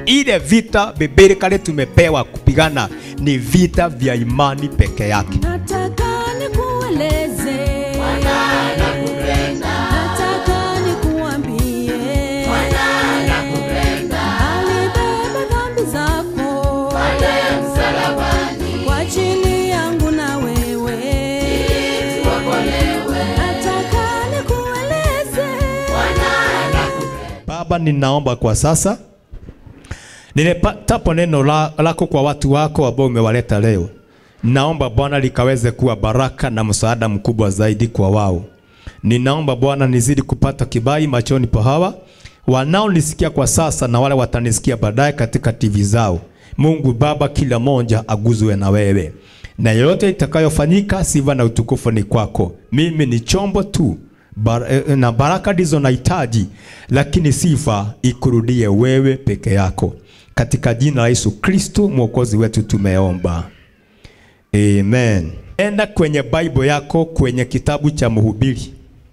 Ile vita biblikali tumepewa kupigana ni vita vya imani peke yake. Nataka nikueleze. Nataka nikuambie. Alibeba dhambi zako. Kwa ajili yangu na wewe. Nataka nikueleze. Baba, ninaomba kwa sasa nilipatapo neno la- lako kwa watu wako ambao umewaleta leo, naomba Bwana likaweze kuwa baraka na msaada mkubwa zaidi kwa wao. Ninaomba Bwana nizidi kupata kibali machoni pa hawa wanaonisikia kwa sasa na wale watanisikia baadaye katika TV zao. Mungu Baba, kila moja aguzwe na wewe, na yoyote itakayofanyika, sifa na utukufu ni kwako. Mimi ni chombo tu Bar eh, na baraka ndizo nahitaji, lakini sifa ikurudie wewe peke yako, katika jina la Yesu Kristo mwokozi wetu tumeomba, amen. Enda kwenye Bible yako kwenye kitabu cha Mhubiri.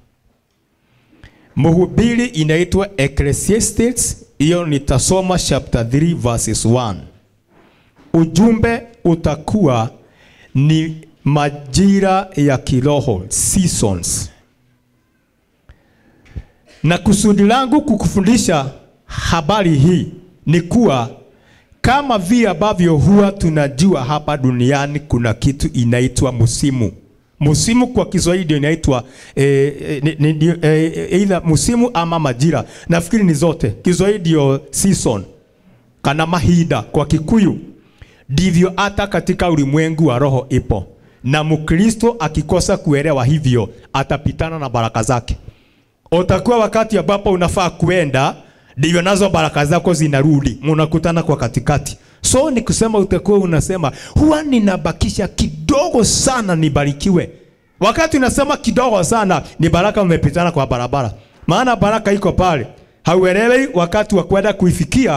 Mhubiri inaitwa Ecclesiastes, hiyo nitasoma chapter 3 verses 1. Ujumbe utakuwa ni majira ya kiroho seasons na kusudi langu kukufundisha habari hii ni kuwa kama vile ambavyo huwa tunajua hapa duniani kuna kitu inaitwa msimu. Msimu kwa Kiswahili ndio inaitwa eh, eh, ni- ni- eh, eh, either msimu ama majira. Nafikiri ni zote. Kiswahili ndio season kana mahinda kwa Kikuyu. Ndivyo hata katika ulimwengu wa roho ipo, na Mkristo akikosa kuelewa hivyo atapitana na baraka zake utakuwa wakati ambapo unafaa kuenda, ndivyo nazo baraka zako zinarudi, mnakutana kwa katikati. So ni kusema utakuwa unasema huwa ninabakisha kidogo sana nibarikiwe. Wakati unasema kidogo sana, ni baraka umepitana kwa barabara, maana baraka iko pale, hauelewi wakati wa kwenda kuifikia.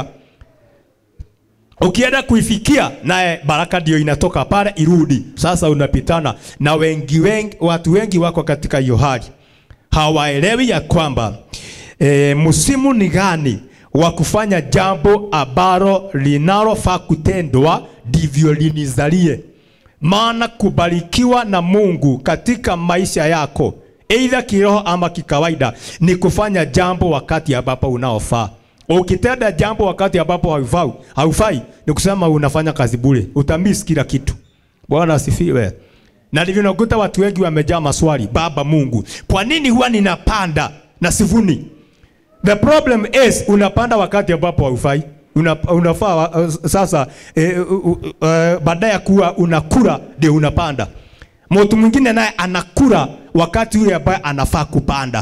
Ukienda kuifikia naye baraka ndio inatoka pale irudi. Sasa unapitana na wengi wengi, watu wengi wako katika hiyo hali hawaelewi ya kwamba e, msimu ni gani wa kufanya jambo ambalo linalofaa kutendwa ndivyo linizalie. Maana kubarikiwa na Mungu katika maisha yako aidha kiroho ama kikawaida ni kufanya jambo wakati ambapo unaofaa. Ukitenda jambo wakati ambapo haufai, haufai ni kusema unafanya kazi bure, utamiss kila kitu. Bwana asifiwe. Na ndivyo nakuta watu wengi wamejaa maswali, Baba Mungu, kwa nini huwa ninapanda na sivuni? The problem is unapanda wakati ambapo haufai. Una, unafaa uh, sasa eh, uh, uh, uh, baada ya kuwa unakula ndio unapanda. Mtu mwingine naye anakula wakati ule ambaye anafaa kupanda,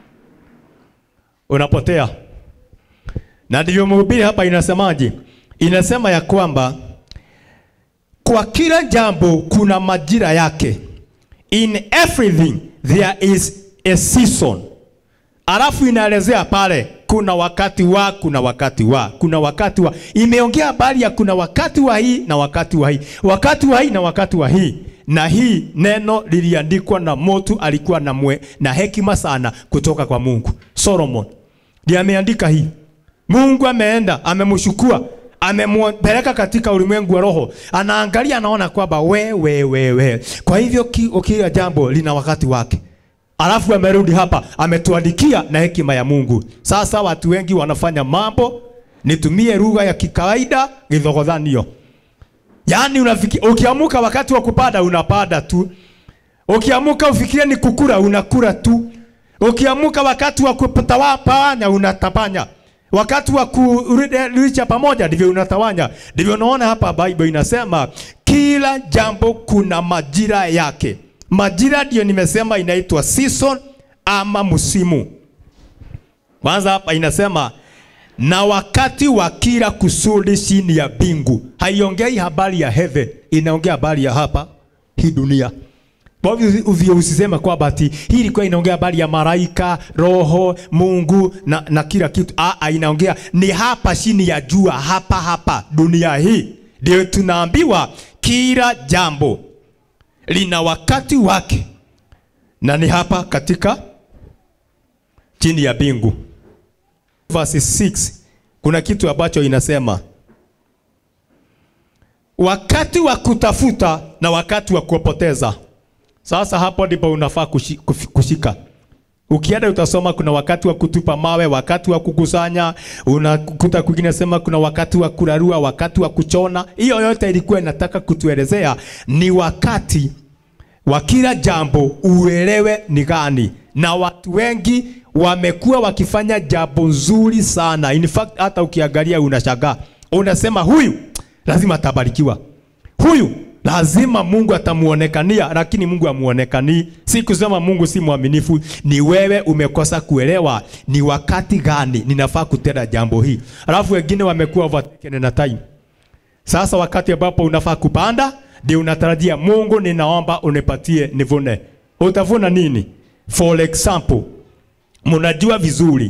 unapotea. Na ndivyo mhubiri hapa inasemaje? Inasema ya kwamba kwa kila jambo kuna majira yake. In everything there is a season. Alafu inaelezea pale kuna wakati wa, kuna wakati wa, kuna wakati wa. Imeongea habari ya kuna wakati wa hii na wakati wa hii, wakati wa hii na wakati wa hii. Na hii neno liliandikwa na mtu alikuwa na, mwe, na hekima sana kutoka kwa Mungu. Solomon ndiye ameandika hii. Mungu ameenda amemshukua amempeleka katika ulimwengu wa roho, anaangalia anaona kwamba we, we, we, we. Kwa hivyo ki, kila jambo lina wakati wake. Alafu amerudi hapa ametuandikia na hekima ya Mungu. Sasa watu wengi wanafanya mambo, nitumie lugha ya kikawaida, githogodhanio. Yaani unafiki, ukiamuka wakati wa kupanda unapanda tu. Ukiamuka ufikirie ni kukura unakura tu. Ukiamuka wakati wa kutawanya unatapanya. Wakati wa kurudisha pamoja ndivyo unatawanya. Ndivyo unaona hapa Bible inasema kila jambo kuna majira yake. Majira ndio nimesema inaitwa season ama msimu. Kwanza hapa inasema na wakati wa kila kusudi chini ya bingu. Haiongei habari ya heaven, inaongea habari ya hapa hii dunia. Kwa hivyo uvio usiseme kwamba ati hii ilikuwa inaongea habari ya malaika, roho, Mungu na, na kila kitu. Ah, inaongea ni hapa chini ya jua, hapa hapa dunia hii. Ndio tunaambiwa kila jambo lina wakati wake, na ni hapa katika chini ya bingu. Verse 6 kuna kitu ambacho inasema wakati wa kutafuta na wakati wa kupoteza. Sasa hapo ndipo unafaa kushi- kufi- kushika. Ukienda utasoma kuna wakati wa kutupa mawe, wakati wa kukusanya, unakuta kwingine sema kuna wakati wa kurarua, wakati wa kuchona. Hiyo yote ilikuwa inataka kutuelezea ni wakati wa kila jambo uelewe ni gani, na watu wengi wamekuwa wakifanya jambo nzuri sana. In fact, hata ukiangalia unashangaa, unasema huyu lazima atabarikiwa, huyu lazima Mungu atamuonekania, lakini Mungu amuonekanii. Si kusema Mungu si mwaminifu, ni wewe umekosa kuelewa ni wakati gani ninafaa kutenda jambo hii. Alafu wengine wamekuwa overtaken na time. Sasa wakati ambapo unafaa kupanda, ndio unatarajia Mungu, ninaomba unipatie nivune. Utavuna nini? For example, mnajua vizuri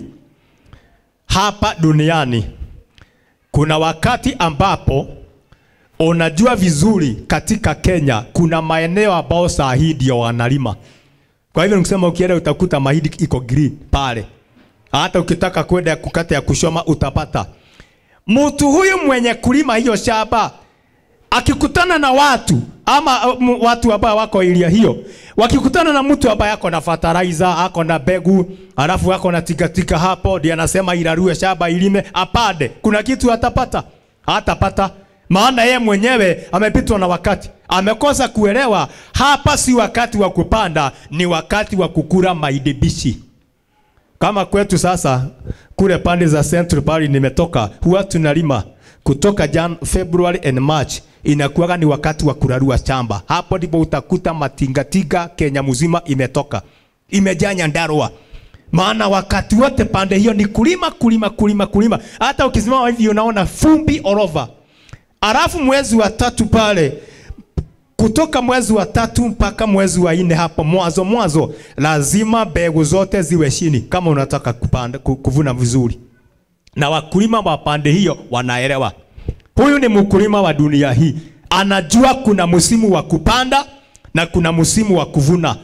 hapa duniani kuna wakati ambapo unajua vizuri katika Kenya kuna maeneo ambao saa hii ndio wanalima. Kwa hivyo nikisema ukienda utakuta mahindi iko green pale, hata ukitaka kwenda kukata ya kushoma utapata. Mtu huyu mwenye kulima hiyo shamba akikutana na watu ama uh, m- watu ambao wako ilia hiyo, wakikutana na mtu ambaye ako na fertilizer, ako na mbegu, alafu ako na tikatika hapo, ndiye anasema irarue shamba ilime, apande, kuna kitu atapata? Hatapata, maana yeye mwenyewe amepitwa na wakati, amekosa kuelewa hapa si wakati wa kupanda, ni wakati wa kukula mahindi bichi. Kama kwetu sasa kule pande za Central pale nimetoka, huwa tunalima kutoka Jan, February and March inakuwaga ni wakati wa kurarua shamba. Hapo ndipo utakuta matingatinga Kenya mzima imetoka imejaa Nyandarua, maana wakati wote pande hiyo ni kulima kulima kulima kulima. Hata ukisimama hivi unaona fumbi all over. Alafu mwezi wa tatu pale kutoka mwezi wa tatu mpaka mwezi wa nne hapo mwanzo mwanzo, lazima mbegu zote ziwe chini kama unataka kupanda, ku- kuvuna vizuri. Na wakulima wa pande hiyo wanaelewa, huyu ni mkulima wa dunia hii, anajua kuna msimu wa kupanda na kuna msimu wa kuvuna.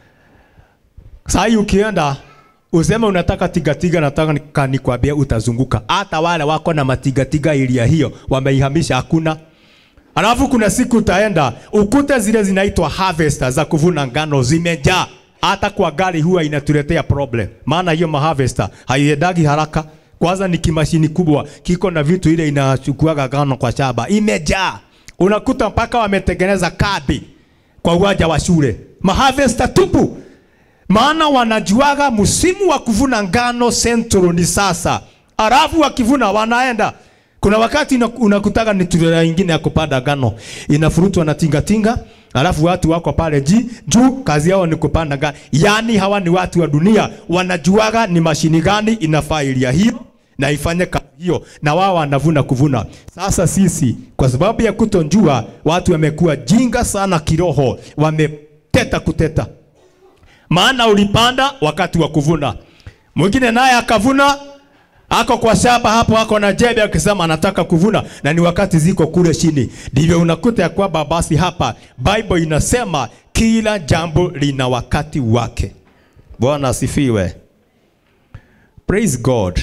Saa hii ukienda useme unataka tigatiga, nataka nika- nikwambie utazunguka. Hata wale wako na matigatiga ilia hiyo wameihamisha, hakuna. Alafu kuna siku utaenda ukute zile zinaitwa harvester za kuvuna ngano zimejaa, hata kwa gari huwa inatuletea problem, maana hiyo maharvester haiendagi haraka. Kwanza ni kimashini kubwa kiko na vitu ile inachukuaga ngano kwa shamba, imejaa. Unakuta mpaka wametengeneza kadi kwa uwanja wa shule, maharvester tupu maana wanajuaga msimu wa kuvuna ngano Central ni sasa, alafu wakivuna wanaenda. Kuna wakati una- unakutaga ni turela ingine ya kupanda ngano inafurutwa na tingatinga, alafu watu wako pale ji, juu kazi yao ni kupanda ngano. Yani hawa ni watu wa dunia, wanajuaga ni mashini gani inafaa ilia hiyo na ifanye kazi hiyo, na wao wanavuna kuvuna. Sasa sisi kwa sababu ya kutonjua, watu wamekuwa jinga sana kiroho, wameteta kuteta maana ulipanda wakati wa kuvuna. Mwingine naye akavuna, ako kwa shamba hapo, ako na jembe akisema anataka kuvuna, na ni wakati ziko kule chini. Ndivyo unakuta ya kwamba basi hapa Bible inasema kila jambo lina wakati wake. Bwana asifiwe. Praise God.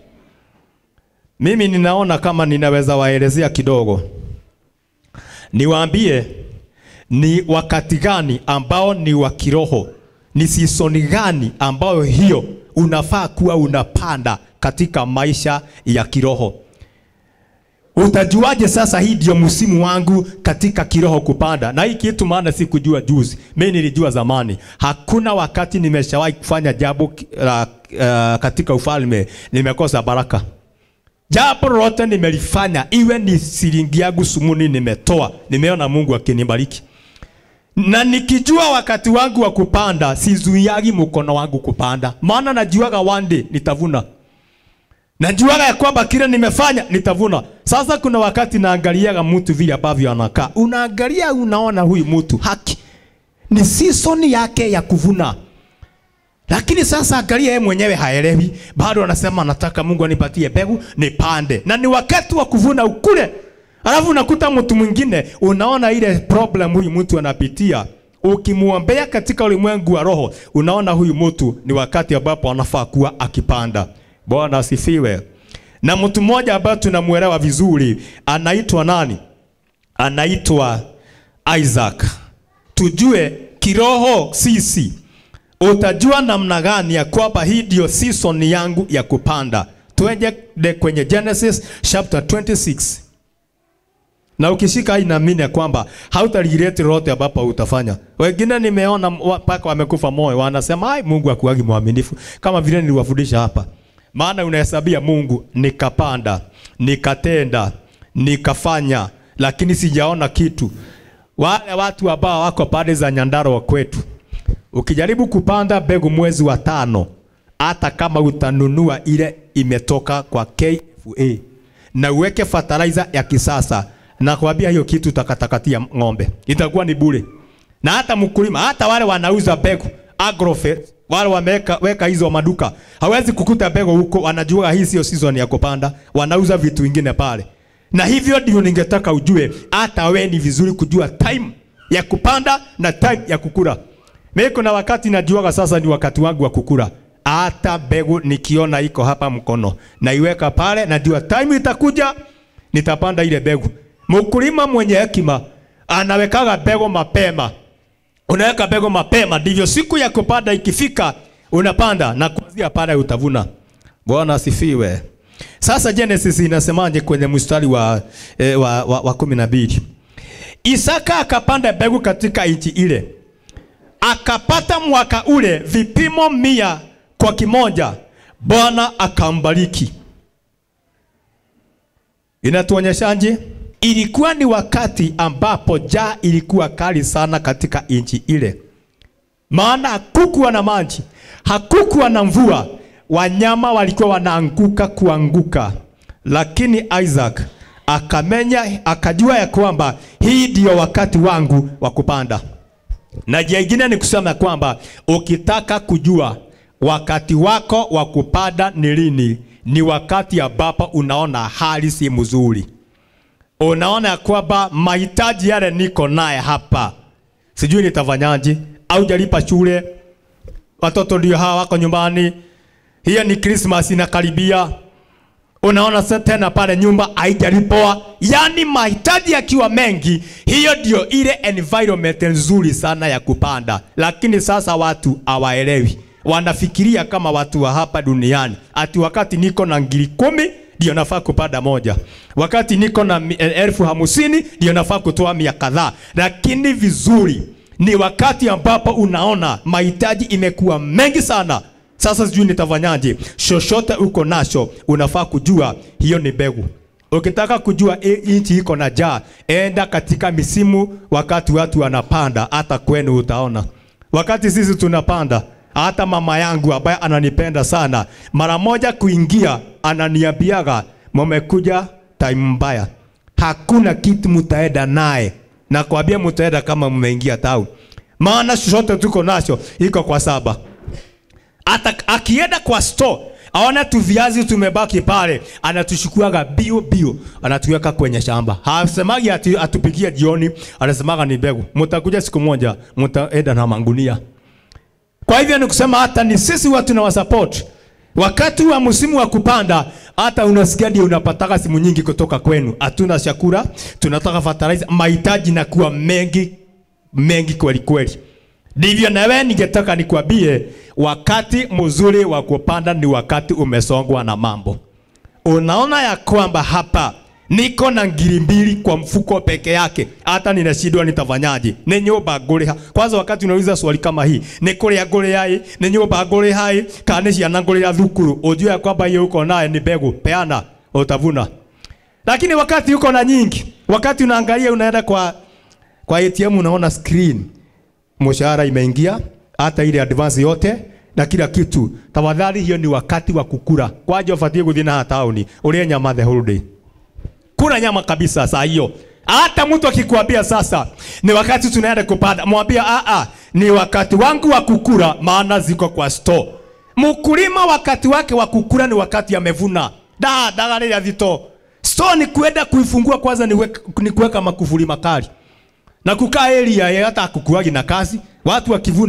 Mimi ninaona kama ninaweza waelezea kidogo, niwaambie ni wakati gani ambao ni wa kiroho, ni season gani ambayo hiyo unafaa kuwa unapanda katika maisha ya kiroho. Utajuaje sasa hii ndio msimu wangu katika kiroho kupanda? Na hii kitu maana si kujua juzi, mimi nilijua zamani. Hakuna wakati nimeshawahi kufanya jambo uh, uh, katika ufalme nimekosa baraka. Jambo lolote nimelifanya, iwe ni shilingi yangu sumuni nimetoa, nimeona Mungu akinibariki na nikijua wakati wangu wa kupanda, sizuiagi mkono wangu kupanda, maana najuaga one day nitavuna. Najuaga ya kwamba kile nimefanya nitavuna. Sasa kuna wakati naangaliaga mtu vile ambavyo anakaa, unaangalia unaona huyu mtu haki ni season yake ya kuvuna, lakini sasa angalia yeye mwenyewe haelewi, bado anasema anataka Mungu anipatie mbegu nipande, na ni wakati wa kuvuna ukule. Alafu unakuta mtu mwingine, unaona ile problem huyu mtu anapitia, ukimwombea katika ulimwengu wa roho, unaona huyu mtu ni wakati ambapo anafaa kuwa akipanda. Bwana asifiwe. na mtu mmoja ambaye tunamwelewa vizuri anaitwa nani? Anaitwa Isaac. Tujue kiroho sisi, utajua namna gani ya kwamba hii ndio season yangu ya kupanda. Twende kwenye Genesis chapter 26 na ukishika hii naamini ya kwamba hautarigret lolote ambapo utafanya. Wengine nimeona mpaka wamekufa moyo, wanasema ai, Mungu akuagi mwaminifu, kama vile niliwafundisha hapa. Maana unahesabia Mungu, nikapanda, nikatenda, nikafanya, lakini sijaona kitu. Wale watu ambao wako pande za Nyandarua kwetu, ukijaribu kupanda mbegu mwezi wa tano, hata kama utanunua ile imetoka kwa KFA na uweke fertilizer ya kisasa na kuambia hiyo kitu takatakatia ng'ombe itakuwa ni bure. Na hata mkulima, hata wale wanauza mbegu agrovet, wale wameweka weka hizo maduka, hawezi kukuta mbegu huko, wanajua hii sio season ya kupanda, wanauza vitu vingine pale. Na hivyo ndio ningetaka ujue, hata we ni vizuri kujua time ya kupanda na time ya kukula. Mimi kuna wakati najuaga sasa ni wakati wangu wa kukula. Hata mbegu nikiona iko hapa mkono, naiweka pale, najua time itakuja, nitapanda ile mbegu. Mkulima mwenye hekima anawekaga mbegu mapema. Unaweka mbegu mapema, ndivyo siku ya kupanda ikifika unapanda na kuanzia pale utavuna. Bwana asifiwe. Sasa Genesis inasemaje kwenye mstari wa, eh, wa, wa, wa kumi na mbili? Isaka akapanda mbegu katika nchi ile, akapata mwaka ule vipimo mia kwa kimoja. Bwana akambariki. Inatuonyeshaje? Ilikuwa ni wakati ambapo njaa ilikuwa kali sana katika nchi ile, maana hakukuwa na maji, hakukuwa na mvua, wanyama walikuwa wanaanguka kuanguka. Lakini Isaac akamenya, akajua ya kwamba hii ndio wakati wangu wa kupanda. Na njia ingine ni kusema ya kwamba ukitaka kujua wakati wako wa kupanda ni lini, ni wakati ambapo unaona hali si mzuri unaona ya kwamba mahitaji yale niko naye hapa, sijui nitafanyaje, au jalipa shule, watoto ndio hawa wako nyumbani, hiyo ni Christmas inakaribia, unaona sasa tena pale nyumba haijalipwa, yani mahitaji yakiwa mengi, hiyo ndio ile environment nzuri sana ya kupanda. Lakini sasa watu hawaelewi, wanafikiria kama watu wa hapa duniani, ati wakati niko na ngiri kumi ndio nafaa kupanda moja, wakati niko na mi- elfu hamsini ndio nafaa kutoa mia kadhaa. Lakini vizuri ni wakati ambapo unaona mahitaji imekuwa mengi sana. Sasa sijui nitafanyaje. Shoshote uko nacho, unafaa kujua hiyo ni mbegu. Ukitaka kujua e, nchi iko na njaa, enda katika misimu, wakati watu wanapanda, hata kwenu utaona. Wakati sisi tunapanda, hata mama yangu ambaye ananipenda sana, mara moja kuingia, ananiambiaga mumekuja time mbaya, hakuna kitu mtaenda naye, na kuambia mtaenda kama mmeingia town, maana chochote tuko nacho iko kwa saba hata akienda kwa store aona tu viazi tumebaki pale, anatushukuaga bio bio, anatuweka kwenye shamba. Hasemagi ati atupikia jioni, anasemaga ni mbegu, mtakuja siku moja, mtaenda na mangunia. Kwa hivyo ni kusema hata ni sisi watu na wasupport wakati wa msimu wa kupanda, hata unasikia ndio unapataka simu nyingi kutoka kwenu, hatuna chakula, tunataka fertilizer, mahitaji na kuwa mengi mengi kweli kweli. Ndivyo na wewe ningetaka nikwambie, wakati mzuri wa kupanda ni wakati umesongwa na mambo. Unaona ya kwamba hapa niko na ngiri mbili kwa mfuko peke yake, hata ninashindwa nitafanyaje? Ni nyumba ngũrĩha. Kwanza wakati unauliza swali kama hii, ni kũrĩa ngũrĩha ĩ, ni nyumba ngũrĩha ĩ, kana nĩ ciana ngũrĩha thukuru, ujue ya kwamba hiyo uko naye ni mbegu, peana utavuna. Lakini wakati uko na nyingi, wakati unaangalia unaenda kwa kwa ATM unaona screen mshahara imeingia, hata ile advance yote na kila kitu. Tafadhali, hiyo ni wakati wa kukula. Kwaje ufatie guthii na tauni ulie nyama the whole day, kula nyama kabisa saa hiyo. Hata mtu akikwambia sasa ni wakati tunaenda kupanda, mwambie a a, ni wakati wangu wa kukula, maana ziko kwa store. Mkulima wakati wake wa kukula ni wakati amevuna. Da daga ile vito. Store ni kuenda kuifungua kwanza, ni, weka, ni kuweka makufuli makali na kukaa area ya hata kukuagi na kazi, watu wakivuna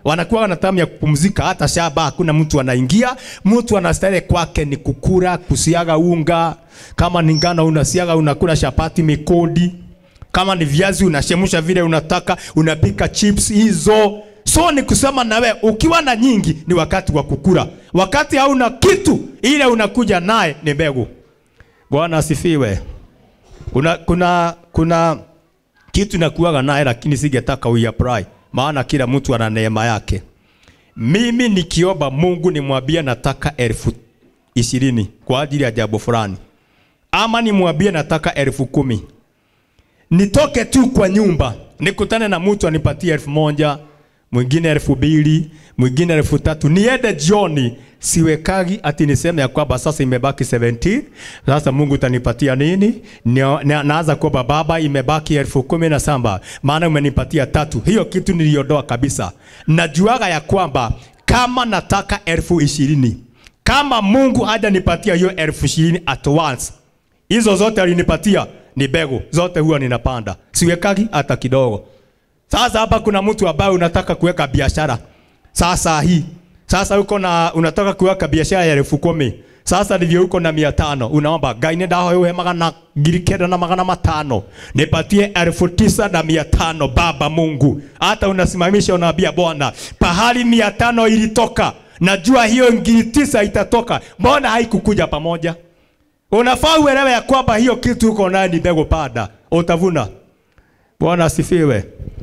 wanakuwa na tamu ya kupumzika, hata shamba hakuna mtu anaingia. Mtu anastahili kwake ni kukula, kusiaga unga, kama ni ngano unasiaga, unakula chapati mikodi, kama ni viazi unashemsha vile unataka, unapika chips hizo. So ni kusema nawe ukiwa na nyingi ni wakati wa kukula, wakati hauna kitu, ile unakuja naye ni mbegu. Bwana asifiwe. Kuna kuna kuna kitu nakuaga naye lakini singetaka uiapply, maana kila mtu ana neema yake. Mimi nikiomba Mungu nimwambie nataka elfu ishirini kwa ajili ya jambo fulani, ama nimwambie nataka elfu kumi nitoke tu kwa nyumba nikutane na mtu anipatie elfu moja mwingine elfu mbili mwingine elfu tatu niende jioni, siwekagi ati niseme ya kwamba sasa imebaki 17 sasa Mungu utanipatia nini? Nio- na- Naanza kuomba Baba, imebaki elfu kumi na saba maana umenipatia tatu. Hiyo kitu niliondoa kabisa. Najuaga ya kwamba kama nataka elfu ishirini kama Mungu hajanipatia hiyo elfu ishirini at once hizo zote alinipatia ni mbegu zote, huwa ninapanda, siwekagi hata kidogo. Sasa hapa kuna mtu ambaye unataka kuweka biashara sasa hii sasa uko na unataka kuweka biashara ya elfu kumi sasa ndivyo uko na mia tano unaomba Ngai ndahoe magana ngiri kenda na magana matano nipatie elfu tisa na mia tano Baba Mungu. Hata unasimamisha unaambia Bwana, pahali mia tano ilitoka, najua hiyo ngiri tisa itatoka, mbona haikukuja pamoja? Unafaa uelewe ya kwamba hiyo kitu uko nayo ni mbegu, panda utavuna. Bwana asifiwe.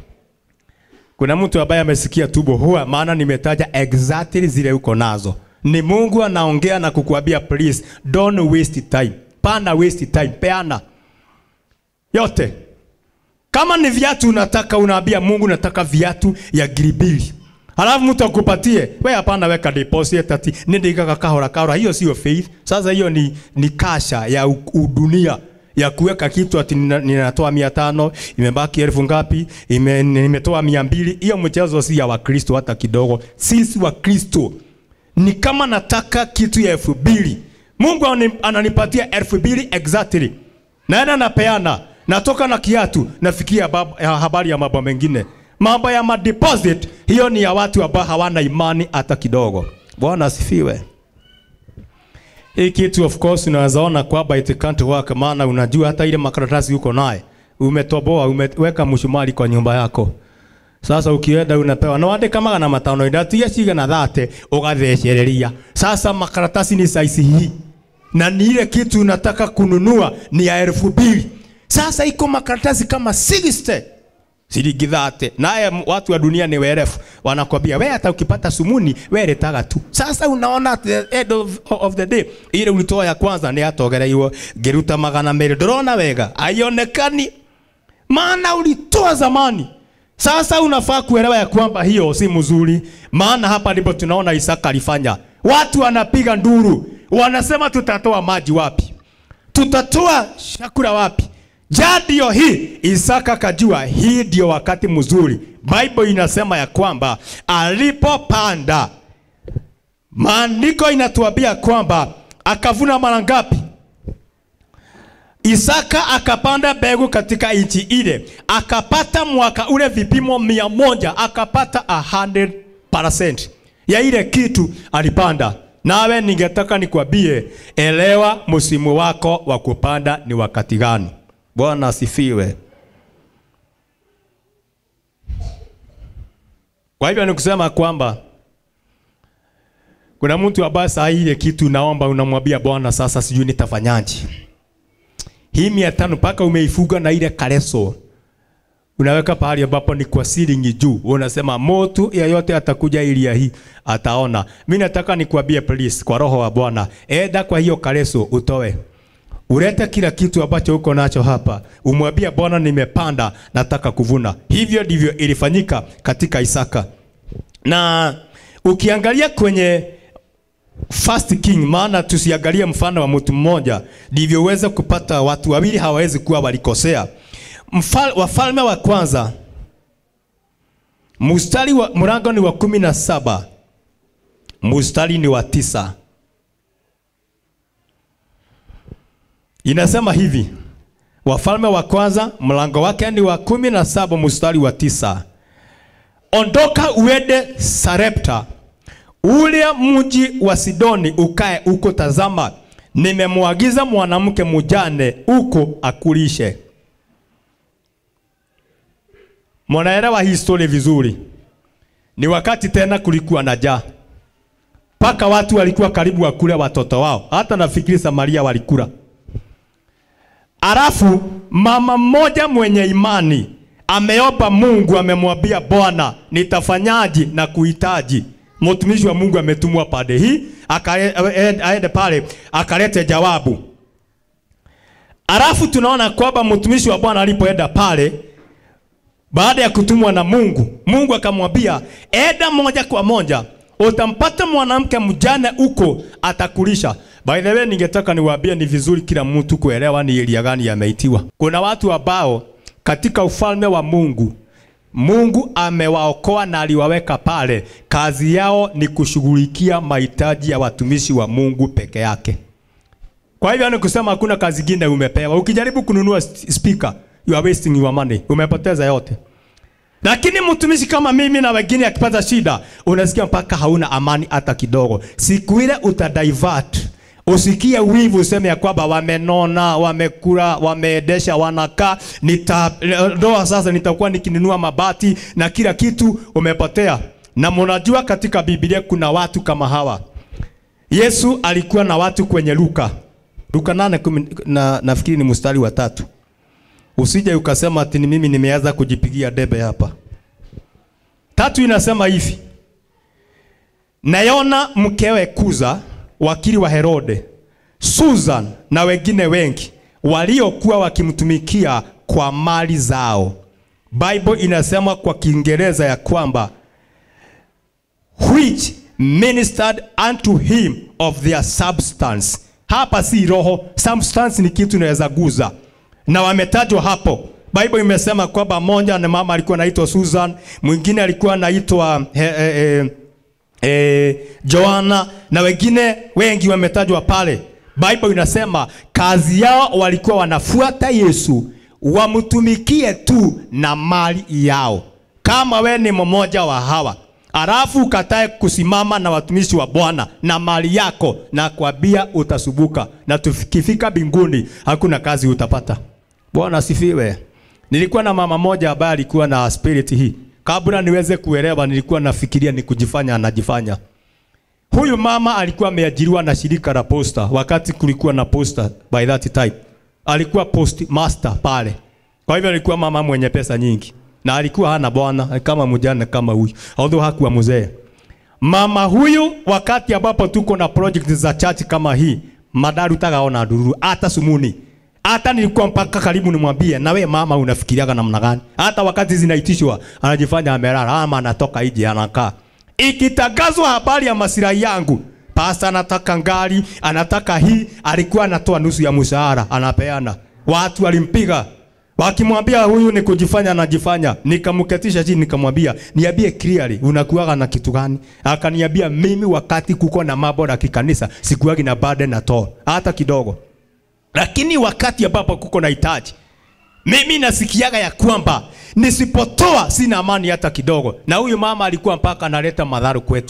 Kuna mtu ambaye amesikia tubo huwa, maana nimetaja exactly zile uko nazo. Ni Mungu anaongea na kukuambia please don't waste time. Pana waste time, peana yote. Kama ni viatu unataka, unaambia Mungu nataka viatu ya giribili. Halafu mtu akupatie, we hapana, weka deposit ati nindikaga kahora kahora. Hiyo sio faith. Sasa hiyo ni, ni kasha ya u- udunia ya kuweka kitu ati nina- ninatoa mia tano imebaki elfu ngapi, ime, nimetoa mia mbili. Hiyo mchezo si ya Wakristo hata kidogo. Sisi Wakristo ni kama nataka kitu ya elfu mbili Mungu ani- ananipatia elfu mbili exactly, naenda napeana, natoka na kiatu, nafikia bab- ya habari ya mambo mengine. Mambo ya madeposit, hiyo ni ya watu ambao hawana imani hata kidogo. Bwana asifiwe. Hii kitu of course unaweza ona kwamba it can't work, maana unajua hata ile makaratasi uko naye umetoboa, umeweka mshumari kwa nyumba yako. Sasa ukienda unapewa na wandika magana matano ndatia cigana thate ugathecereria. Sasa makaratasi ni size hii na ni ile kitu unataka kununua ni ya elfu mbili. Sasa iko makaratasi kama 60 shilingi thate. Naye m- watu wa dunia ni werefu, wanakwambia we hata ukipata sumuni we letaga tu. Sasa unaona at the end of, of the day ile ulitoa ya kwanza ni atogereirwo ngiruta magana merĩ ndũrona wega haionekani maana ulitoa zamani. Sasa unafaa kuelewa ya kwamba hiyo si mzuri, maana hapa ndipo tunaona Isaka alifanya. Watu wanapiga nduru, wanasema tutatoa maji wapi? Tutatoa chakula wapi? Ja, ndio hii. Isaka kajua hii ndio wakati mzuri. Bible inasema ya kwamba alipopanda, maandiko inatuambia kwamba akavuna mara ngapi? Isaka akapanda mbegu katika nchi ile, akapata mwaka ule vipimo mia moja, akapata 100% ya ile kitu alipanda. Nawe ningetaka nikwambie, elewa msimu wako wa kupanda ni wakati gani. Bwana asifiwe. Kwa hivyo ni kusema kwamba kuna mtu ambaye saa hii ile kitu naomba, unamwambia Bwana, sasa sijui nitafanyaje hii mia tano mpaka umeifuga na ile kareso unaweka pahali ambapo ni kwa silingi juu, unasema motu yeyote atakuja ilia hii ataona. Mimi nataka nikwambie please, kwa roho wa Bwana, enda kwa hiyo kareso utoe ulete kila kitu ambacho uko nacho hapa, umwambie Bwana, nimepanda nataka kuvuna. Hivyo ndivyo ilifanyika katika Isaka, na ukiangalia kwenye First King, maana tusiangalie mfano wa mtu mmoja, ndivyo uweze kupata watu wawili hawawezi kuwa walikosea. Mfal, wafalme wa kwanza mustari wa mlango ni wa kumi na saba mustari ni wa tisa inasema hivi Wafalme wa kwanza mlango wake ni wa kumi na saba mstari wa tisa ondoka uende Sarepta, ule mji wa Sidoni, ukae uko. Tazama, nimemwagiza mwanamke mjane huko akulishe. Mnaelewa hii story vizuri. Ni wakati tena kulikuwa na njaa, mpaka watu walikuwa karibu wakule watoto wao, hata nafikiri Samaria walikula. Alafu mama mmoja mwenye imani ameomba Mungu, amemwambia Bwana, nitafanyaje na kuhitaji. Mtumishi wa Mungu ametumwa pande hii, akale- aende pale akalete jawabu. Alafu tunaona kwamba mtumishi wa Bwana alipoenda pale baada ya kutumwa na Mungu, Mungu akamwambia enda moja kwa moja, utampata mwanamke mjane huko atakulisha. By the way, ningetaka niwaambie ni vizuri kila mtu kuelewa ni elia gani yameitiwa. Kuna watu ambao katika ufalme wa Mungu Mungu amewaokoa na aliwaweka pale, kazi yao ni kushughulikia mahitaji ya watumishi wa Mungu peke yake. Kwa hivyo ni kusema hakuna kazi nyingine umepewa. Ukijaribu kununua st- speaker, you are wasting your money. Umepoteza yote. Lakini mtumishi kama mimi na wengine akipata shida, unasikia mpaka hauna amani hata kidogo. Siku ile utadivert. Usikie wivu useme ya kwamba wamenona, wamekula, wameedesha, wanakaa, nita ndoa sasa nitakuwa nikinunua mabati na kila kitu umepotea. Na mnajua katika Biblia kuna watu kama hawa. Yesu alikuwa na watu kwenye Luka. Luka nane kumi, na nafikiri ni mstari wa tatu. Usije ukasema ati ni mimi nimeanza kujipigia debe hapa. Tatu inasema hivi. Nayona mkewe Kuza, wakili wa Herode, Susan na wengine wengi waliokuwa wakimtumikia kwa mali zao. Bible inasema kwa Kiingereza ya kwamba which ministered unto him of their substance. Hapa si roho, substance ni kitu inaweza guza, na wametajwa hapo. Bible imesema kwamba mmoja na mama alikuwa anaitwa Susan, mwingine alikuwa anaitwa eh, eh, eh, eh, Joana na wengine wengi wametajwa pale. Bible inasema kazi yao walikuwa wanafuata Yesu, wamtumikie tu na mali yao. Kama we ni mmoja wa hawa alafu ukatae kusimama na watumishi wa Bwana na mali yako, na kwambia utasubuka, na tukifika mbinguni hakuna kazi utapata. Bwana asifiwe. Nilikuwa na mama moja ambaye alikuwa na spirit hii. Kabla niweze kuelewa, nilikuwa nafikiria ni kujifanya anajifanya. Huyu mama alikuwa ameajiriwa na shirika la posta wakati kulikuwa na posta by that time. Alikuwa post master pale. Kwa hivyo alikuwa mama mwenye pesa nyingi na alikuwa hana bwana kama mjane kama huyu, although hakuwa mzee. Mama huyu wakati ambapo tuko na project za church kama hii, madaru tagaona ndururu hata sumuni. Hata nilikuwa mpaka karibu nimwambie, na we mama unafikiriaga namna gani? Hata wakati zinaitishwa anajifanya amelala ama anatoka nje anakaa. Ikitangazwa habari ya masilahi yangu, pasta anataka ngari, anataka hii, alikuwa anatoa nusu ya mshahara anapeana. Watu walimpiga wakimwambia huyu ni kujifanya anajifanya. Nikamketisha chini nikamwambia, niambie clearly unakuwaga na kitu gani? Akaniambia mimi wakati kuko na mambo ya kikanisa sikuwagi na burden at all, hata kidogo. Lakini wakati ambapo kuko na hitaji mimi nasikiaga ya kwamba nisipotoa sina amani hata kidogo. Na huyu mama alikuwa mpaka analeta madhara kwetu.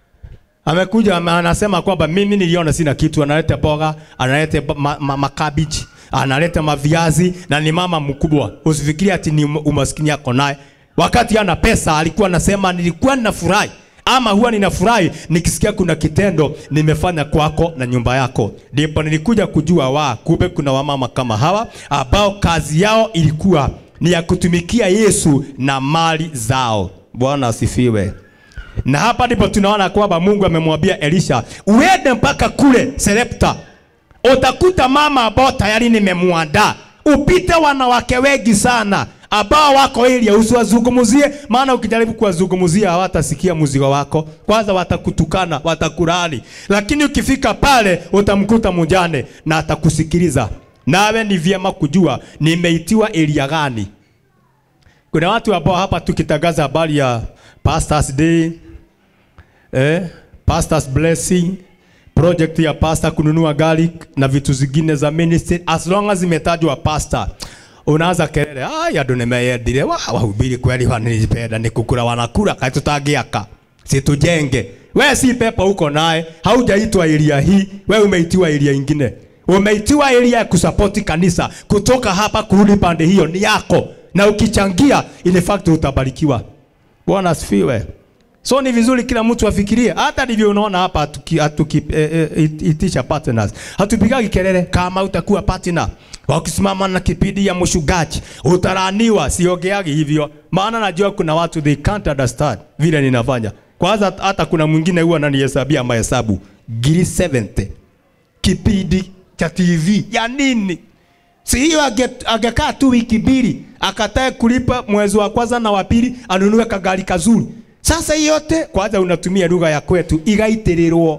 Amekuja ame- anasema kwamba mimi niliona sina kitu, analeta boga, analeta ba- ma, ma, makabichi, analeta maviazi na ni mama mkubwa. Usifikirie ati ni um- umaskini yako naye. Wakati ana pesa alikuwa anasema nilikuwa ninafurahi ama huwa ninafurahi nikisikia kuna kitendo nimefanya kwako na nyumba yako. Ndipo nilikuja kujua wa kumbe kuna wamama kama hawa ambao kazi yao ilikuwa ni ya kutumikia Yesu na mali zao. Bwana asifiwe. Na hapa ndipo tunaona kwamba Mungu amemwambia Elisha, uende mpaka kule Serepta, utakuta mama ambao tayari nimemwandaa. Upite wanawake wengi sana ambao wako ili usiwazungumzie, maana ukijaribu kuwazungumzia hawatasikia mzigo wako. Kwanza watakutukana, watakurani, lakini ukifika pale utamkuta mjane na atakusikiliza. Nawe ni vyema kujua nimeitiwa elia gani. Kuna watu ambao hapa tukitangaza habari ya Pastors Day, eh, Pastors Blessing, project ya pastor kununua gari na vitu zingine za ministry, as long as imetajwa pastor, unaanza kelele ai andu nimeyendire wa wahubiri kweli wanipenda ni kukura wanakura kai tutangiaka situjenge we si pepo uko naye haujaitwa area hii we umeitiwa area ingine umeitiwa area ya kusapoti kanisa kutoka hapa kurudi pande hiyo ni yako na ukichangia in fact utabarikiwa bwana asifiwe So ni vizuri kila mtu afikirie, hata ndivyo unaona hapa hatuki, hatuki, eh, eh, it- itisha partners. Hatupigagi kelele kama utakuwa partner. Wakisimama na kipindi ya mshugaji utaraniwa, siongeagi hivyo, maana najua kuna watu they can't understand vile ninafanya. Kwanza hata kuna mwingine huwa ananihesabia mahesabu giri 70 kipindi cha TV ya nini? Si hiyo ange- angekaa tu wiki mbili akatae kulipa mwezi wa kwanza na wa pili anunue kagari kazuri. Sasa hii yote kwanza unatumia lugha ya kwetu igaitirirwo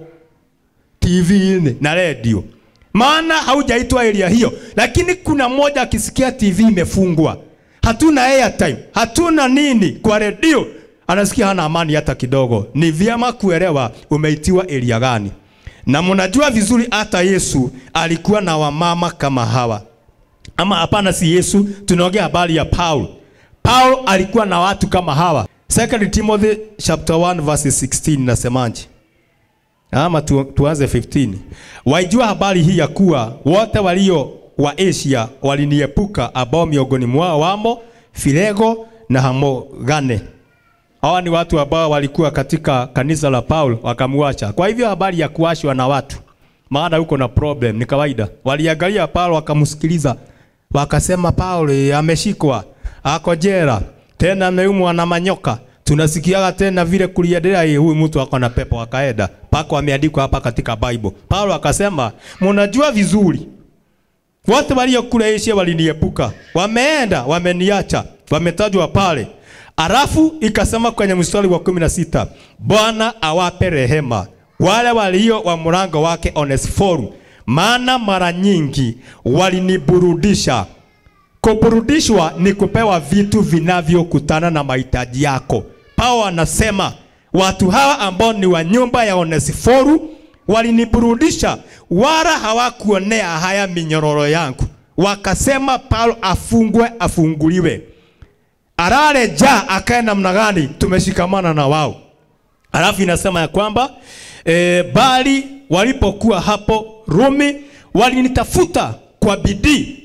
TV-ini na radio, maana haujaitwa area hiyo. Lakini kuna mmoja akisikia TV imefungwa, hatuna airtime, hatuna nini kwa radio, anasikia hana amani hata kidogo. Ni vyema kuelewa umeitiwa area gani, na mnajua vizuri hata Yesu alikuwa na wamama kama hawa ama hapana, si Yesu, tunaongea habari ya Paul. Paul alikuwa na watu kama hawa. 2 Timothy chapter 1 verse 16 nasemaje? Ama tu, tuanze 15. Waijua habari hii ya kuwa wote walio wa Asia waliniepuka, ambao miongoni mwao wamo Filego na Hamogane. Hawa ni watu ambao walikuwa katika kanisa la Paul wakamwacha. Kwa hivyo habari ya kuachwa na watu, maana huko na problem ni kawaida. Waliangalia Paul wakamsikiliza, wakasema Paul eh, ameshikwa, ako jela, tena ameumwa na manyoka. Tunasikiaga tena vile kuliendelea, eh, huyu mtu ako na pepo, akaenda pako, ameandikwa hapa katika Bible. Paulo akasema, mnajua vizuri wote walio kule Asia waliniepuka, wameenda wameniacha, wametajwa pale. Alafu ikasema kwenye mstari wa kumi na sita Bwana awape rehema wale walio wa mlango wake Onesiforo, maana mara nyingi waliniburudisha. Kuburudishwa ni kupewa vitu vinavyokutana na mahitaji yako. Paulo anasema watu hawa ambao ni wa nyumba ya Onesiforo waliniburudisha, wala hawakuonea haya minyororo yangu. Wakasema Paulo afungwe, afunguliwe, arare ja akae namna gani? Tumeshikamana na wao. Alafu inasema ya kwamba e, bali walipokuwa hapo Rumi walinitafuta kwa bidii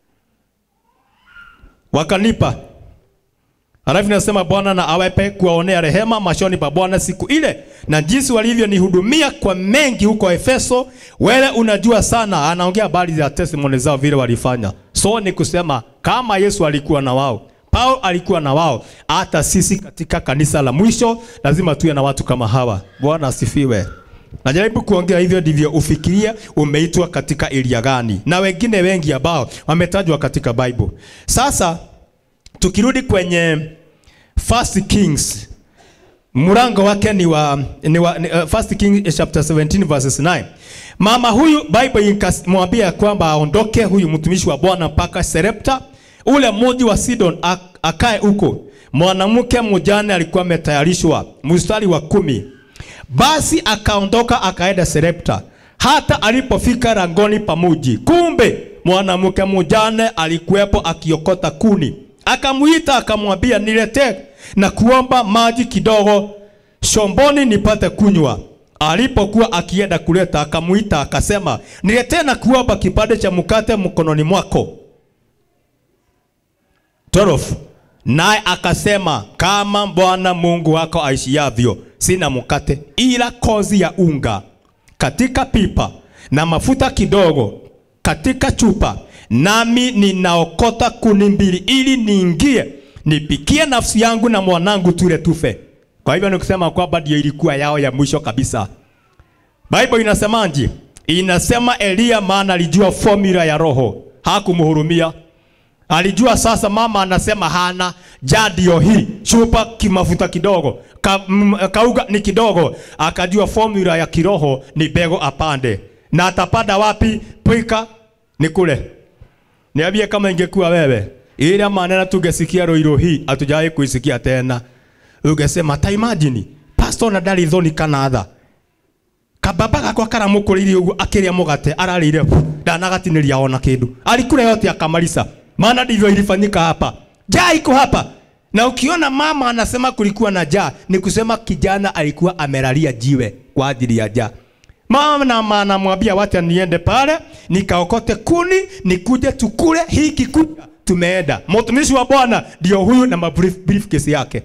wakanipa. Alafu inasema Bwana na awape kuwaonea rehema machoni pa Bwana siku ile, na jinsi walivyonihudumia kwa mengi huko Efeso, wewe unajua sana. Anaongea habari za testimony zao vile walifanya. So ni kusema kama Yesu alikuwa na wao, Paulo alikuwa na wao, hata sisi katika kanisa la mwisho lazima tuwe na watu kama hawa. Bwana asifiwe. Najaribu kuongea hivyo ndivyo ufikirie umeitwa katika area gani, na wengine wengi ambao wametajwa katika Bible. Sasa tukirudi kwenye First Kings mlango wake ni wa, ni wa ni, uh, First Kings chapter 17 verses 9. Mama huyu Bible ikamwambia ya kwamba aondoke huyu mtumishi wa Bwana mpaka Serepta ule mji wa Sidon ak akae huko. Mwanamke mjane alikuwa ametayarishwa. Mstari wa kumi. Basi akaondoka akaenda Serepta. Hata alipofika langoni pa mji, kumbe mwanamke mjane alikuwepo akiokota kuni. Akamuita akamwambia, niletee na kuomba maji kidogo shomboni nipate kunywa. Alipokuwa akienda kuleta, akamuita akasema, niletee na kuomba kipande cha mkate mkononi mwako. 12. Naye akasema, kama Bwana Mungu wako aishiavyo, sina mkate ila kozi ya unga katika pipa na mafuta kidogo katika chupa, nami ninaokota kuni mbili ili niingie nipikie nafsi yangu na mwanangu tule tufe. Kwa hivyo nikusema kwamba ndio ilikuwa yao ya mwisho kabisa. Bible inasemaje? Inasema Elia maana alijua formula ya roho, hakumhurumia. Alijua sasa mama anasema hana jadio hii chupa kimafuta kidogo ka, m, kauga ni kidogo, akajua formula ya kiroho ni bego apande, na atapanda wapi? Pwika ni kule. Niambie kama ingekuwa wewe, ile maneno tungesikia roiro hii hatujawahi kuisikia tena, ungesema ta imagine pastor na ndari thoni kana tha kababa gakwa karamukũrĩirie ũguo akĩrĩa mũgate ararĩire ndanagatinĩria ona kĩndũ alikula yote akamaliza maana ndivyo ilifanyika hapa. Jaa iko hapa, na ukiona mama anasema kulikuwa na jaa, ni kusema kijana alikuwa amelalia jiwe kwa ajili ya jaa. Mama anamwambia wacha niende pale nikaokote kuni nikuje tukule hii kikuja. Tumeenda. Mtumishi wa Bwana ndio huyu na mabrief briefcase yake.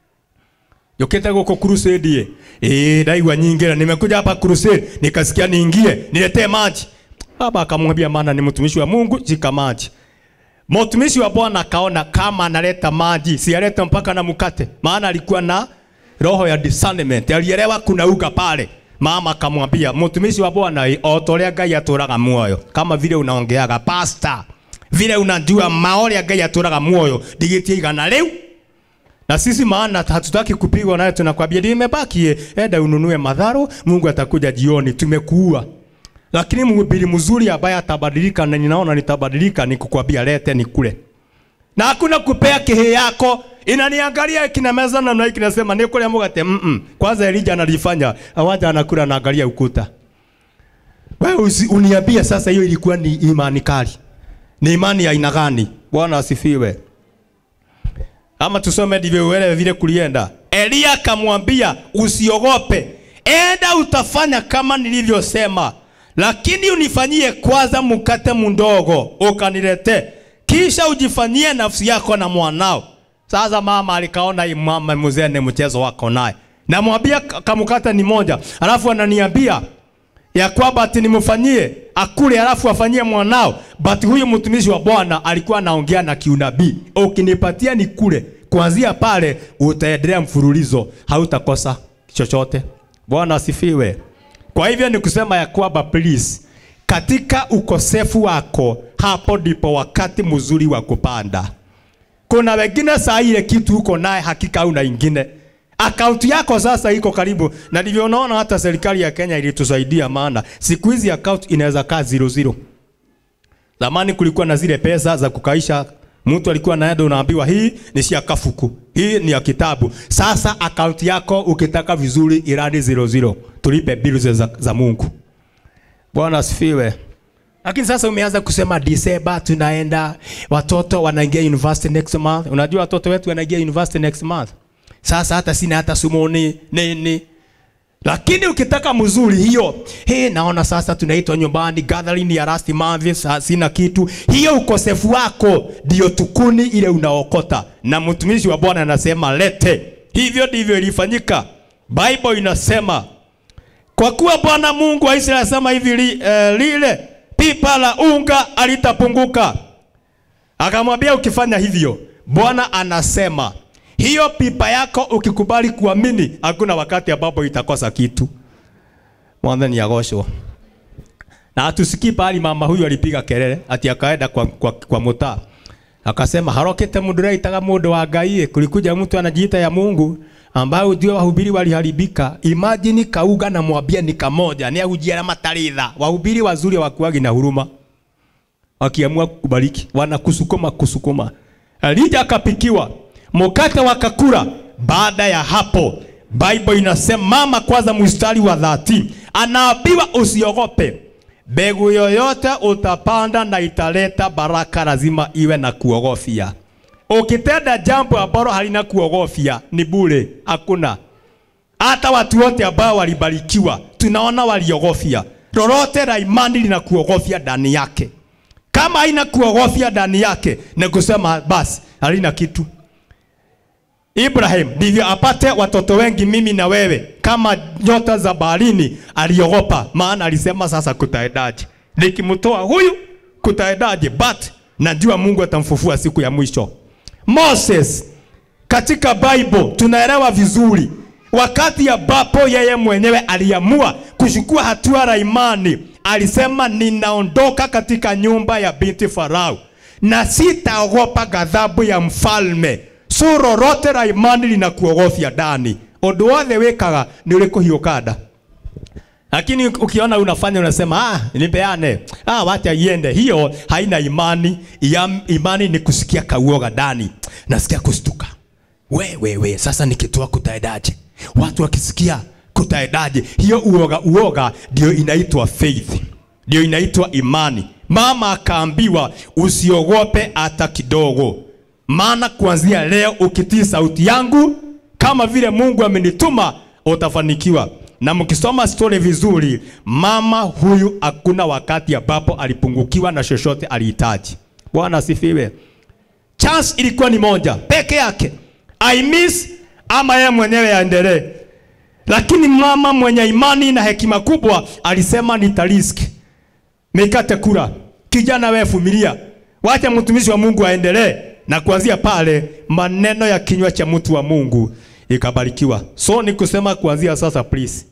Yoketa goko crusade. Eh, ndaigwa nyingi na nimekuja hapa crusade nikasikia niingie niletee maji. Baba akamwambia maana ni mtumishi wa Mungu jika maji. Mtumishi wa Bwana akaona kama analeta maji, si alete mpaka na mkate. Maana alikuwa na roho ya discernment. Alielewa kuna uga pale. Mama akamwambia mtumishi wa Bwana otorea Ngai atũraga muoyo kama vile unaongeaga pastor vile unajua maoria Ngai atũraga muoyo ndigitie igana rĩu na sisi maana hatutaki kupigwa naye, tunakwambia nimebaki, enda ununue madharo, Mungu atakuja jioni, tumekuua. Lakini mhubiri mzuri ambaye atabadilika, na ninaona nitabadilika, ni kukwambia lete nikule, na hakuna kupea kihe yako inaniangalia kina meza na nai kinasema ni kule mugate mm -mm. Kwanza Elija analifanya awaja anakula anaangalia ukuta. Wewe uniambia sasa, hiyo ilikuwa ni imani kali, ni imani ya aina gani? Bwana asifiwe. Ama tusome ndivyo uelewe vile kulienda. Elia akamwambia usiogope, enda utafanya kama nilivyosema, lakini unifanyie kwanza mkate mdogo ukanilete, kisha ujifanyie nafsi yako na mwanao. Sasa mama alikaona hii mama mzee ni mchezo wako naye. Namwambia kamukata ni moja. Alafu ananiambia ya kwamba ati nimfanyie akule alafu afanyie mwanao. But huyu mtumishi wa Bwana alikuwa anaongea na kiunabii. Ukinipatia nikule, kuanzia pale utaendelea mfululizo, hautakosa chochote. Bwana asifiwe. Kwa hivyo ni kusema ya kwamba please, katika ukosefu wako, hapo ndipo wakati mzuri wa kupanda. Kuna wengine saa ile kitu uko naye hakika una ingine. Akaunti yako sasa iko karibu na ndivyo unaona hata serikali ya Kenya ilitusaidia maana siku hizi account inaweza kaa zero zero. Zamani kulikuwa na zile pesa za kukaisha mtu alikuwa naenda unaambiwa hii ni ya kafuku. Hii ni ya kitabu. Sasa account yako ukitaka vizuri iradi zero zero. Tulipe bills za, za Mungu. Bwana asifiwe. Lakini sasa umeanza kusema December tunaenda, watoto wanaingia university next month. Unajua watoto wetu wanaingia university next month. Sasa hata sina hata sumoni nini. Lakini ukitaka mzuri hiyo, he, naona sasa tunaitwa nyumbani gathering ya last month, sa- sina kitu. Hiyo ukosefu wako ndio tukuni ile unaokota, na mtumishi wa Bwana anasema lete. Hivyo ndivyo ilifanyika. Bible inasema kwa kuwa Bwana Mungu wa Israeli anasema hivi li, eh, lile pipa la unga alitapunguka. Akamwambia ukifanya hivyo, Bwana anasema hiyo pipa yako ukikubali kuamini, hakuna wakati ambapo itakosa kitu. Mwanzani yagoshwo. Na hatusikii pahali mama huyu alipiga kelele ati akaenda kwa, kwa, kwa mutaa akasema harokete mundu raitaga mundu wa Ngai, kulikuja mtu anajiita ya Mungu ambao ndio wahubiri waliharibika. Imagine kauga na mwambia ni kamoja, ni ahujiana mataritha. Wahubiri wazuri wakuagi na huruma, wakiamua kubariki wanakusukuma kusukuma. Elija akapikiwa mkate wakakula. Baada ya hapo, Bible inasema mama, kwanza mstari wa 30 anaambiwa usiogope, mbegu yoyote utapanda na italeta baraka, lazima iwe na kuogofya. Ukitenda jambo ambalo halina kuogofya ni bure, hakuna. Hata watu wote ambao walibarikiwa tunaona waliogofya. Lolote la imani lina kuogofya ndani yake. Kama haina kuogofya ndani yake, ni kusema basi halina kitu. Ibrahim ndivyo apate watoto wengi, mimi na wewe, kama nyota za baharini. Aliogopa, maana alisema sasa kutaendaje? Nikimtoa huyu kutaendaje? But najua Mungu atamfufua siku ya mwisho. Moses katika Bible tunaelewa vizuri wakati ambapo yeye mwenyewe aliamua kuchukua hatua la imani, alisema ninaondoka katika nyumba ya binti Farao na sitaogopa ghadhabu ya mfalme. So lolote la imani linakuogofya ndani, undu wothe wikaga ni urikuhiuka nda lakini ukiona unafanya unasema ah, nipeane ah, wacha iende. Hiyo haina imani. Ya, imani ni kusikia kauoga ndani, nasikia kustuka. We, we, we, sasa nikitoa kutaendaje? Watu wakisikia kutaendaje? Hiyo uoga, uoga ndio inaitwa faith, ndio inaitwa imani. Mama akaambiwa usiogope hata kidogo, maana kuanzia leo ukitii sauti yangu kama vile Mungu amenituma utafanikiwa. Na mkisoma story vizuri, mama huyu hakuna wakati ambapo alipungukiwa na chochote alihitaji. Bwana asifiwe. Chance ilikuwa ni moja peke yake, I miss ama yeye mwenyewe aendelee. Lakini mama mwenye imani na hekima kubwa alisema nitariski, nikate kura. Kijana wewe vumilia, wacha mtumishi wa Mungu aendelee. Na kuanzia pale maneno ya kinywa cha mtu wa Mungu ikabarikiwa. So ni kusema kuanzia sasa, please,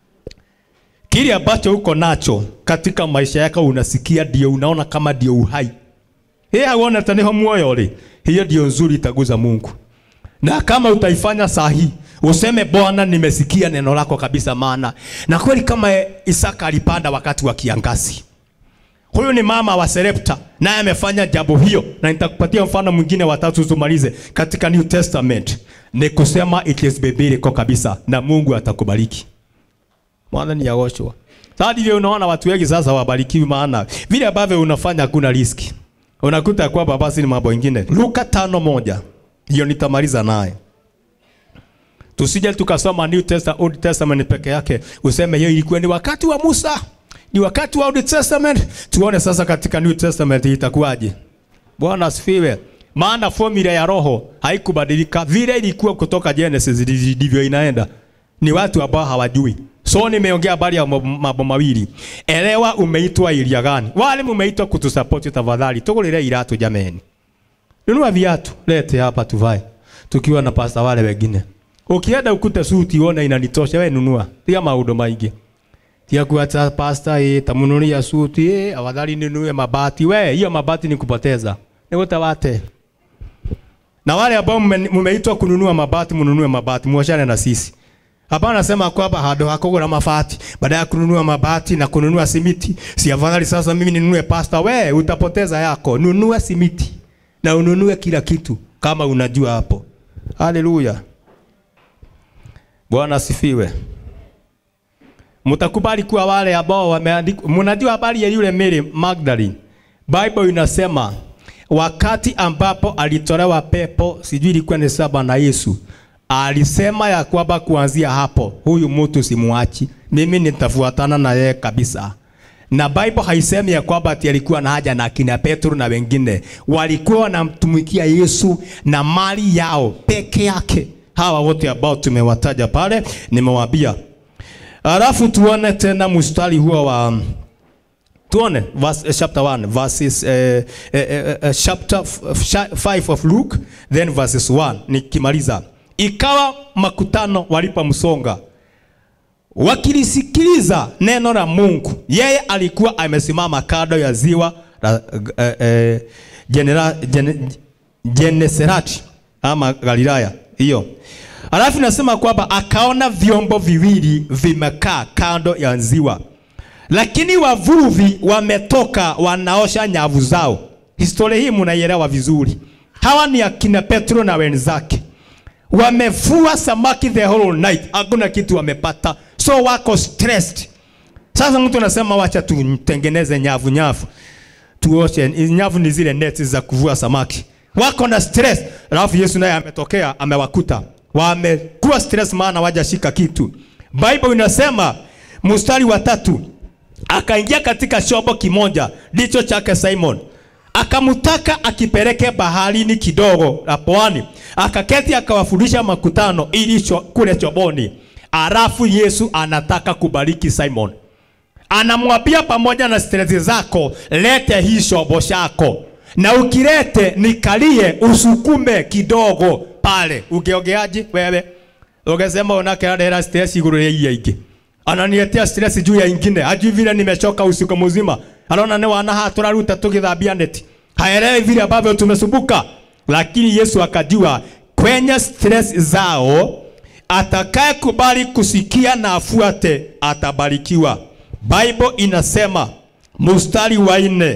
kile ambacho uko nacho katika maisha yako unasikia ndio unaona kama ndio uhai yeye aona taneho muoyo ri hiyo ndio nzuri itaguza Mungu. Na kama utaifanya sahi useme Bwana, nimesikia neno lako kabisa, maana na kweli kama Isaka alipanda wakati wa kiangazi. Huyu ni mama wa Serepta, naye amefanya jambo hiyo, na nitakupatia mfano mwingine watatu tumalize katika New Testament. Ni kusema it is biblical kabisa, na Mungu atakubariki. Mwana ni yaoshwa. Sasa ndivyo unaona watu wengi sasa wabarikiwi, maana vile ambavyo unafanya hakuna riski unakuta kwamba basi ni mambo mengine. Luka tano moja hiyo nitamaliza naye, tusije tukasoma New Testament, Old Testament peke yake useme hiyo ilikuwa ni wakati wa Musa, ni wakati wa Old Testament. Tuone sasa katika New Testament itakuwaje. Bwana asifiwe. Maana formula ya roho haikubadilika, vile ilikuwa kutoka Genesis ndivyo inaenda. Ni watu ambao hawajui. So nimeongea habari ya mambo mawili. Elewa umeitwa ilia gani. Wale mumeitwa kutusapoti tafadhali. Tugulire iratu jameni. Nunua viatu, lete hapa tuvae. Tukiwa na pasta wale wengine. Ukienda ukute suti uone inanitosha, wewe nunua. Tia maundu maingi. Tia kuacha pasta eh, tamunulia suti eh, afadhali ninunue mabati. We, hiyo mabati ni kupoteza. Nikutawate. Na wale ambao mumeitwa kununua mabati, mununue mabati, muachane na sisi. Hapana, nasema kwamba hado hakugura mabati baada ya kununua mabati na kununua simiti. Si afadhali sasa mimi ninunue pasta? We utapoteza yako. Nunua simiti na ununue kila kitu kama unajua hapo. Haleluya, Bwana asifiwe. Mtakubali kuwa wale ambao wameandikwa. Mnajua habari ya yule Mary Magdalene, Bible inasema wakati ambapo alitolewa pepo, sijui ilikuwa ni saba na Yesu alisema ya kwamba kuanzia hapo huyu mtu simuachi, mimi nitafuatana na yeye kabisa. Na Bible haisemi ya kwamba ati alikuwa na haja na akina Petro na wengine, walikuwa wanamtumikia Yesu na mali yao peke yake. Hawa wote ambao tumewataja pale nimewaambia. Alafu tuone tena mstari huo wa tuone verse, chapter 1 verses eh, eh, eh, chapter 5 of Luke then verses 1 nikimaliza Ikawa makutano walipomsonga wakilisikiliza neno la Mungu, yeye alikuwa amesimama kando ya ziwa la eh, eh, Genera, Gen, Genesareti ama Galilaya hiyo. Alafu nasema kwamba akaona vyombo viwili vimekaa kando ya ziwa, lakini wavuvi wametoka wanaosha nyavu zao. Historia hii mnaielewa vizuri. Hawa ni akina Petro na wenzake wamefua samaki the whole night, hakuna kitu wamepata, so wako stressed. Sasa mtu anasema wacha tutengeneze nyavu nyavu, tuoshe nyavu. Ni zile neti za kuvua samaki, wako na stress. Alafu Yesu naye ametokea, amewakuta wamekuwa stress, maana wajashika kitu. Bible inasema mstari wa tatu, akaingia katika chombo kimoja ndicho chake Simon akamtaka akipeleke baharini kidogo la pwani, akaketi akawafundisha makutano ili cho, kule choboni. Alafu Yesu anataka kubariki Simon, anamwambia pamoja na stress zako, lete hii chombo chako, na ukilete nikalie, usukume kidogo pale. Ungeongeaje wewe? Ungesema unakelera stress iguru ya ingi, ananiletea stress juu ya ingine, hajui vile nimechoka usiku mzima anaona ni wana haa turaruta tugithambia neti, haelewi vile ambavyo tumesumbuka. Lakini Yesu akajua kwenye stress zao, atakaye kubali kusikia na afuate atabarikiwa. Bible inasema mstari wa nne,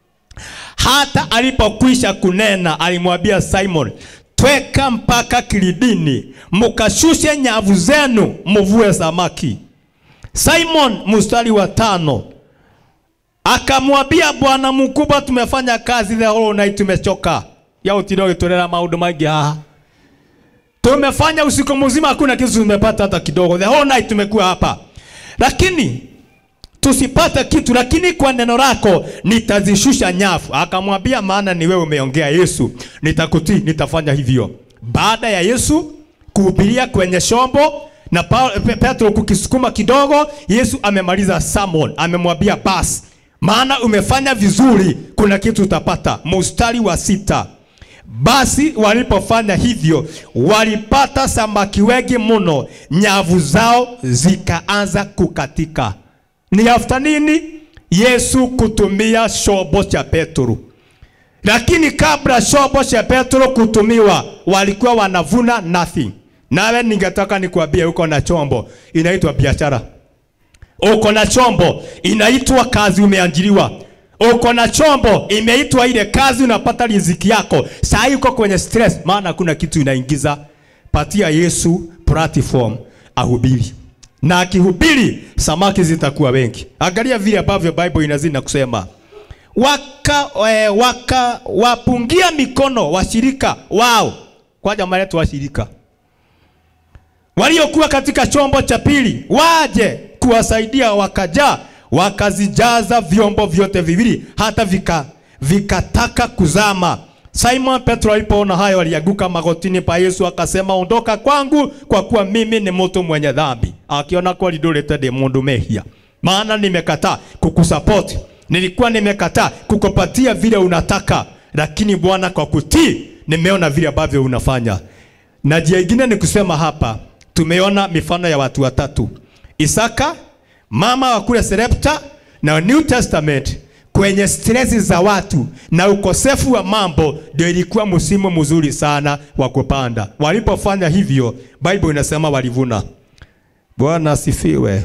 hata alipokwisha kunena alimwambia Simon, tweka mpaka kilidini, mukashushe nyavu zenu, muvue samaki. Simon, mstari wa tano akamwambia bwana mkubwa tumefanya kazi the whole night tumechoka ya utiro gitulera maundu maingi haha tumefanya usiku mzima hakuna kitu tumepata hata kidogo the whole night tumekuwa hapa lakini tusipate kitu lakini kwa neno lako nitazishusha nyavu akamwambia maana ni wewe umeongea yesu nitakutii nitafanya hivyo baada ya yesu kuhubiria kwenye shombo na Pa- Pe- petro kukisukuma kidogo yesu amemaliza sermon amemwambia basi maana umefanya vizuri kuna kitu utapata mustari wa sita basi walipofanya hivyo walipata samaki wengi mno nyavu zao zikaanza kukatika ni after nini yesu kutumia shobo cha petro lakini kabla shobo cha petro kutumiwa walikuwa wanavuna nothing nawe ningetaka nikuambie uko na chombo inaitwa biashara uko na chombo inaitwa kazi umeajiriwa uko na chombo imeitwa ile kazi unapata riziki yako saa hii uko kwenye stress maana hakuna kitu inaingiza patia yesu platform ahubiri na akihubiri samaki zitakuwa wengi angalia vile ambavyo bible inazidi na kusema waka, eh, waka wapungia mikono washirika wao kwa jamaa letu washirika waliokuwa katika chombo cha pili waje kuwasaidia, wakajaa wakazijaza vyombo vyote viwili hata vika vikataka kuzama. Simon Petro alipoona hayo alianguka magotini pa Yesu akasema, ondoka kwangu, kwa kuwa mimi ni mtu mwenye dhambi, akiona kwa lidolete de mundu mehia, maana nimekataa kukusupport, nilikuwa nimekataa kukupatia vile unataka, lakini Bwana kwa kutii nimeona vile ambavyo unafanya. Na njia ingine ni kusema hapa, tumeona mifano ya watu watatu, Isaka mama wa kule Serepta na New Testament kwenye stresi za watu na ukosefu wa mambo, ndio ilikuwa msimu mzuri sana wa kupanda. Walipofanya hivyo, Bible inasema walivuna. Bwana asifiwe.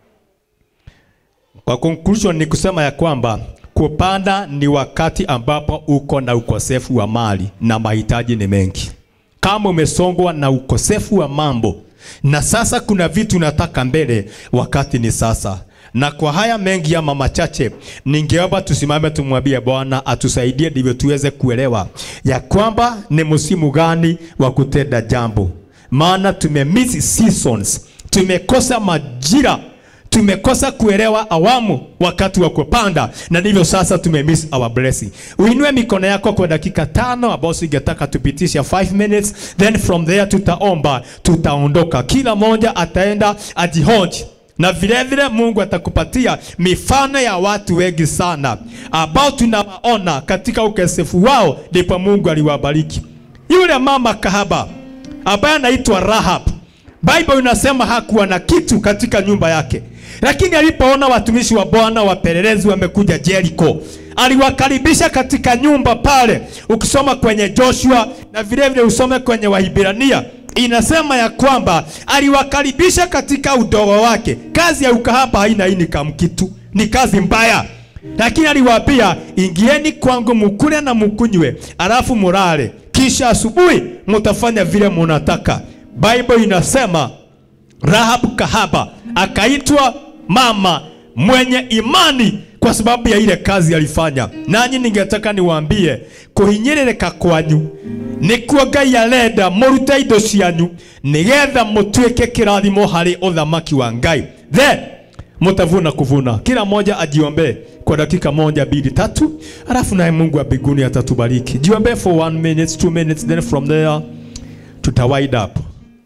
Kwa conclusion ni kusema ya kwamba kupanda ni wakati ambapo uko na ukosefu wa mali na mahitaji ni mengi. Kama umesongwa na ukosefu wa mambo na sasa kuna vitu nataka mbele, wakati ni sasa. Na kwa haya mengi ama machache, ningeomba tusimame tumwambie Bwana atusaidie ndivyo tuweze kuelewa ya kwamba ni msimu gani wa kutenda jambo, maana tumemiss seasons, tumekosa majira tumekosa kuelewa awamu wakati wa kupanda, na ndivyo sasa tumemiss our blessing. Uinue mikono yako kwa dakika tano, ambao singetaka tupitisha 5 minutes, then from there tutaomba, tutaondoka, kila mmoja ataenda ajihoji na vile vile Mungu atakupatia mifano ya watu wengi sana ambao tunawaona katika ukosefu wao, ndipo Mungu aliwabariki. Yule mama kahaba ambaye anaitwa Rahab, Bible inasema hakuwa na kitu katika nyumba yake, lakini alipoona watumishi wa Bwana wapelelezi wamekuja Jericho, aliwakaribisha katika nyumba pale. Ukisoma kwenye Joshua na vile vile usome kwenye Wahibrania inasema ya kwamba aliwakaribisha katika udogo wake. Kazi ya ukahaba haina income kitu, ni kazi mbaya, lakini aliwaambia ingieni kwangu mukule na mukunywe, alafu mulale, kisha asubuhi mutafanya vile munataka. Bible inasema Rahab kahaba akaitwa mama mwenye imani kwa sababu ya ile kazi alifanya. Nanyi ningetaka niwaambie kuhinyĩrĩrĩka kwanyu nĩkuo Ngai arenda mũrute indo cianyu nĩgetha mũtuĩke kĩrathimo harĩ ũthamaki wa Ngai. Then mutavuna kuvuna. Kila mmoja ajiombee kwa dakika moja, mbili, tatu, alafu naye Mungu wa mbinguni atatubariki. Jiombee for one minute, two minutes, then from there tuta wind up.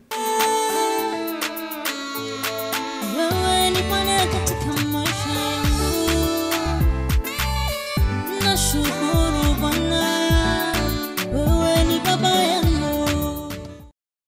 Wewe ni Bwana katika maisha yangu, nashukuru